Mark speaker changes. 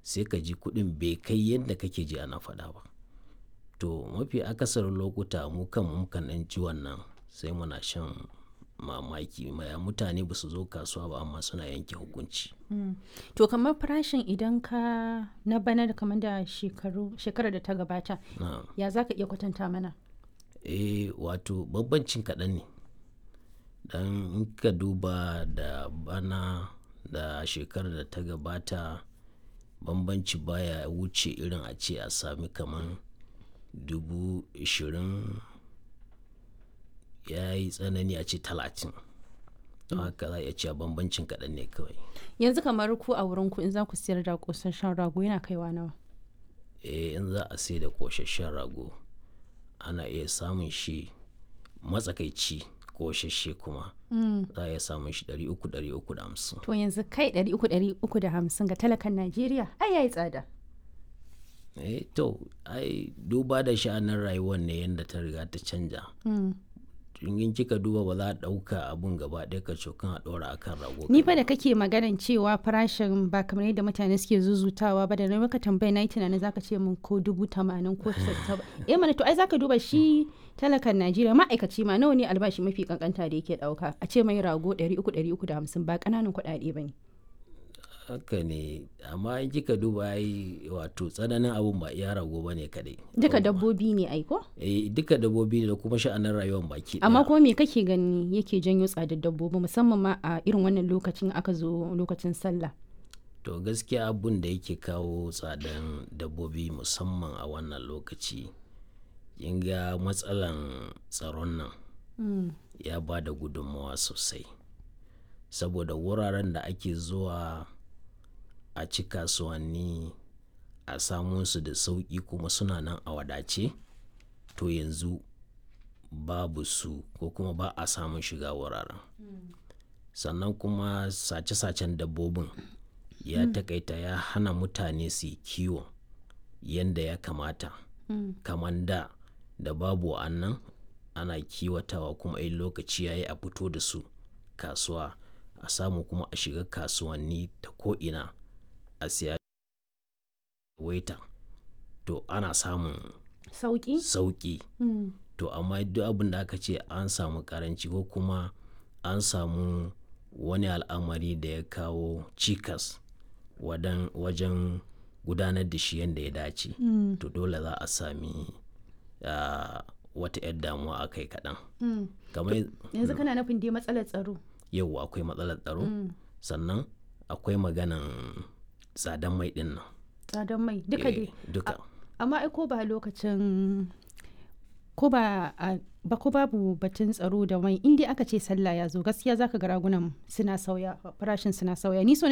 Speaker 1: sai ka ji kuɗin bai kai yadda kake ji ana faɗa ba to mafi akasarin lokuta mu kan mukan ɗan ji wannan sai muna shan mamaki maya mutane ba su zo kasuwa ba amma suna yanke hukunci
Speaker 2: to kamar farashin idan ka na bana da kamar da shekaru shekarar da ta gabata
Speaker 1: na
Speaker 2: ya za ka iya kwatanta mana
Speaker 1: eh wato bambancin kaɗan ne dan in ka duba da bana da shekarar da ta gabata bambanci baya wuce irin a ce a sami kamar dubu ishirin ya yi tsanani a ce talatin don haka za a iya cewa bambancin kaɗan ne kawai
Speaker 2: yanzu kamar ku a wurin ku in za ku siyar da kosasshen rago yana kaiwa nawa
Speaker 1: eh in za a sai da ƙosasshen rago ana iya samun shi matsakaici ƙosasshe kuma za a iya samun shi 300-350
Speaker 2: to yanzu kai ɗari uku ɗari uku da hamsin ga talakan najeriya ai yayi tsada
Speaker 1: eh to ai duba da sha'anin rayuwar ne yadda ta riga ta canja in kika duba ba za a ɗauka abun gaba ɗaya ka cokan a ɗora akan rago
Speaker 2: ni fa da kake maganan cewa farashin ba kamar yadda mutane suke zuzutawa ba da na maka tambaya na yi tunanin zaka ce min ko dubu tamanin ko saba eh mana to ai zaka duba shi talakan najeriya ma'aikaci ma nawa ne albashi mafi kankanta da yake ɗauka a ce mai rago ɗari uku ɗari uku da hamsin ba ƙananan kuɗaɗe ba ne
Speaker 1: haka ne amma in kika duba ai wato tsananin abun ba iya rago ba ne kaɗai
Speaker 2: duka dabbobi ne ai ko
Speaker 1: eh duka dabbobi ne da kuma sha'anin rayuwar baki ɗaya.
Speaker 2: amma kuma me kake gani yake janyo tsadar dabbobi musamman ma a irin wannan lokacin aka zo lokacin sallah
Speaker 1: to gaskiya abun da yake kawo tsadan dabbobi musamman a wannan lokaci kin ga matsalan tsaron nan ya ba da gudunmawa sosai saboda wuraren da ake zuwa a ci kasuwanni a samu su da sauƙi kuma suna nan a wadace to yanzu babu su ko kuma ba a samun shiga wuraren sannan kuma sace-sacen dabbobin ya takaita ya hana mutane su yi kiwo yadda ya kamata kamar da da babu annan ana kiwatawa kuma in lokaci ya yi a fito da su kasuwa a samu kuma a shiga kasuwanni ta ko'ina a siya waita to ana samun
Speaker 2: sauki
Speaker 1: sauƙi to amma duk abin da aka ce an samu karanci ko kuma an samu wani al'amari da ya kawo cikas wadan- wajen gudanar da shi yadda ya dace to dole za a sami ah, wata 'yar damuwa a kai kaɗan kamar
Speaker 2: yanzu kana nufin dai matsalar tsaro
Speaker 1: yau akwai matsalar tsaro sannan akwai maganan tsadan mai ɗin nan
Speaker 2: tsadar mai duka
Speaker 1: Eh,
Speaker 2: dai
Speaker 1: duka
Speaker 2: amma ai ko ba lokacin ko ba a ba ko babu batun tsaro da mai in dai aka ce sallah ya zo gaskiya zaka ga ragunan suna sauya farashin suna sauya ni so